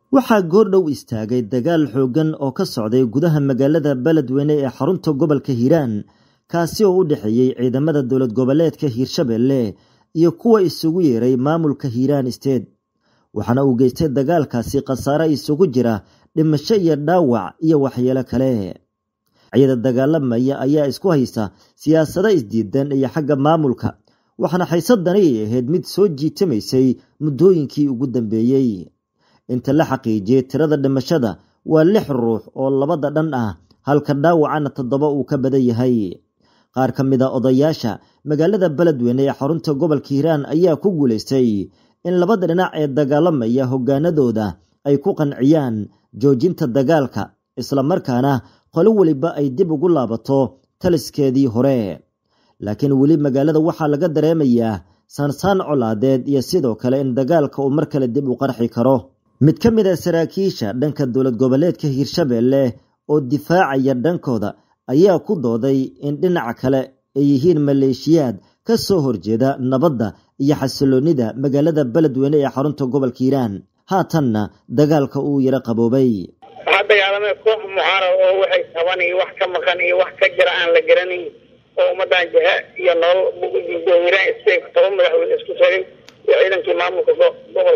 waxaa goordhow istaagay dagaal xooggan oo ka socday gudaha magaalada beledweyne ee xarunta gobolka hiiraan kaasi oo u dhexeeyey ciidamada dowlad goboleedka hiirshabelle iyo kuwa isugu yeeray maamulka hiiraan state waxaana uu geystay dagaalkaasi khasaare isugu jira dhimasho iyo dhaawac iyo waxyeelo kale ciida dagaalamaya ayaa isku haysta siyaasado isdiidan iyo xagga maamulka waxaana xaysadani ay ahayd mid soo jiitamaysay muddooyinkii ugu dambeeyey inta la xaqiijiyey tirada dhimashada waa lix ruux oo labada dhan ah halka dhaawacana toddoba uu ka badan yahay qaar ka mid a odayaasha magaalada beledweyne ee xarunta gobolka hiiraan ayaa ku guulaystay in labada dhinac ee dagaalamaya hoggaanadooda ay ku qanciyaan joojinta dagaalka islamarkaana qolo weliba ay dib ugu laabato taliskeedii hore laakiin weli magaalada waxaa laga dareemayaa saansaan colaadeed iyo sidoo kale in dagaalka uu mar kale dib u qarxi karo mid ka mid a saraakiisha dhanka dowlad goboleedka hiirshabelle oo difaacaya dhankooda ayaa ku dooday in dhinaca kale ay yihiin maleeshiyaad ka soo horjeeda nabadda iyo xasiloonnida magaalada beledweyne ee xarunta gobolka hiiraan haatanna dagaalka uu yaro qaboobay waxaa dagaalamay koox mucaarad oo waxay taban iyo wax ka maqan iyo wax ka jira aan la garanayn oo ummadan jaha iyo nolol bugudiido hiiraan state toban madaxweyne isku tagay iyo ciidankii maamulka gobolka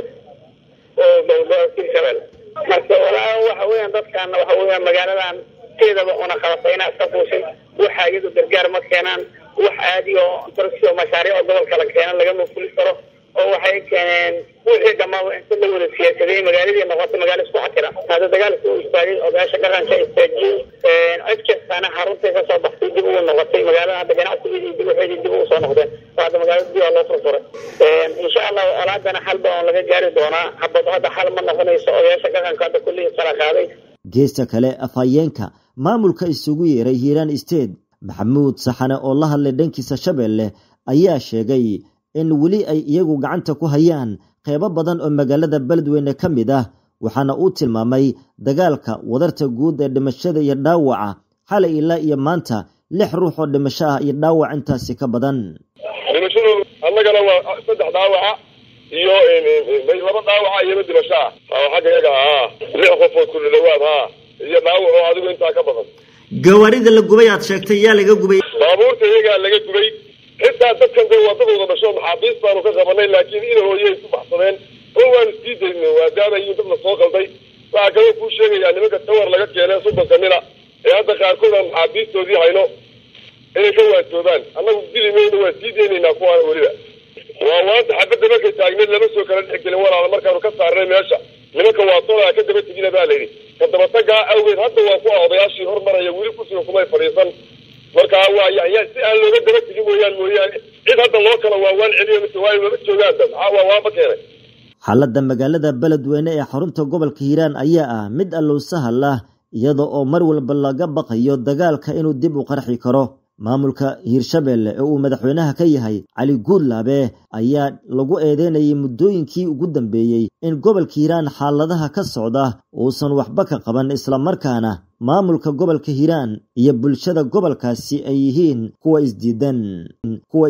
oo gobolka hiirshabelle marka walaa waxa weeyaan dadkaana waxa weeyaan magaaladan teedaba una qabatayna iska fuushay waxa iyadu gargaar ma keenaan wax aadi oo darsi oo mashaariic oo gobolka la keena lagama fuli karo oo waxay keeneen wixii dhammaaba inta la wada siyaasadey magaaladii noqotay magaalo isku xakira hadda dagaalka uu istaagay odayaasha dhaqanka istaajiyey cid kastaana xaruntay kasoo baxtay dib ugu noqotay magaalada hadda ganacsigeedii dib waxeedii dib ugu soo noqdeen hadda magaalada dib aa loo furfuray insha allahu olaadana xalba oon laga gaari doonaa habad hadda xal ma noqonayso odayaasha dhaqanka hadda kullii kala qaaday geesta kale afhayeenka maamulka isugu yeeray hiiraan state maxamuud saxane oo la hadlay dhankiisa shabeelle ayaa sheegay in weli ay iyagu gacanta ku hayaan qeybo badan oo magaalada beledweyne ka mid ah waxaana uu tilmaamay dagaalka wadarta guud ee dhimashada iyo dhaawaca xalay ilaa iyo maanta lix ruux oo dhimasho ah iyo dhaawac intaasi ka badan dhimashadu annagana waa saddex dhaawaca iyo laba dhaawaca iyona dhimasho ah xagga yaga haa lix qofood kulli dhawaad haa iyo dhaawac oo adigu intaa ka badan gawaarida la gubay aad sheegtay yaa laga gubay baabuurta iyagaa laga gubay xitaa dadkan de wadadooda dhasho maxaabiis baanu ka qabanay laakiin ina hooyay ku baxsadeen oo waanu sii daynay maadaamayin dad la soo qalday waxaa kaloo kuu sheegayaa nimanka tawar laga keenay soddonka nina ee hadda qaarkood aan maxaabiistoodii hayno inay ka waatoobaan annagu dili mayno waa sii deynaynaa kuwaana weliba waa waanta xabadda markay taagneed lama soo kala dhex gelin walaala markaanu ka saarnay meesha nimanka waatoodaa ka daba tegina baa layidhi ka dabatagaa awgeed hadda waa kuwa odayaashii hormaraya weli kusiga kumay fadhiisan markaa waa ya si aan looga daba tegin mooyaan mooyaane cid hadda loo kala waawaan celiyo mise waayo lama joogaanba maxaa waa waaba keenay xaaladda magaalada beledweyne ee xarunta gobolka hiiraan ayaa ah mid allow sahal ah iyada oo mar walba laga baqayo dagaalka inuu dib u qarxi karo maamulka hiirshabelle ee uu madaxweynaha ka yahay cali guudlaabe ayaa lagu eedeynayay muddooyinkii ugu dambeeyey in gobolka hiiraan xaaladaha ka socda uusan waxba ka qaban islamarkaana maamulka gobolka hiiraan iyo bulshada gobolkaasi ay yihiin kuwa isdiidan kuwa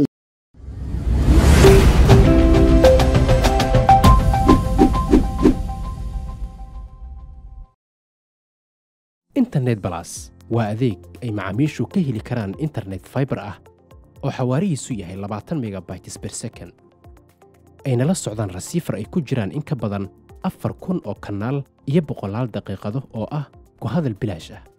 internet balas waa adeeg ay macaamiishu ka heli karaan internet faibar ah oo xawaarihiisu yahay labaatan megabytes ber second ayna la socdaan rasiifar ay ku jiraan in ka badan afar kun oo kanaal iyo boqolaal daqiiqado oo ah ku hadal bilaash ah